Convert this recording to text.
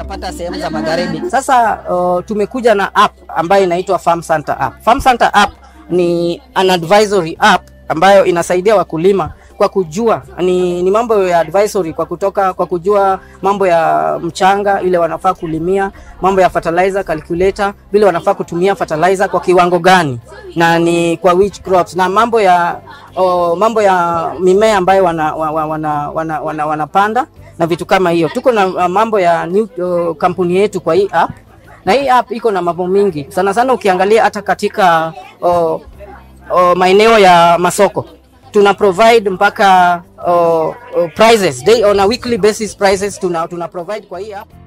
tunapata sehemu za magharibi. Sasa uh, tumekuja na app ambayo inaitwa Farm Center app. Farm Center app ni an advisory app ambayo inasaidia wakulima kwa kujua ni, ni mambo ya advisory kwa kutoka kwa kujua mambo ya mchanga ile wanafaa kulimia, mambo ya fertilizer calculator, vile wanafaa kutumia fertilizer kwa kiwango gani na ni kwa which crops na mambo ya oh, mambo ya mimea ambayo wana, wana, wana, wana, wana, wanapanda na vitu kama hiyo. Tuko na uh, mambo ya new uh, kampuni yetu kwa hii app na hii app iko na mambo mingi sana sana, ukiangalia hata katika uh, uh, maeneo ya masoko tuna provide mpaka uh, uh, prices day on a weekly basis prices tuna, tuna provide kwa hii app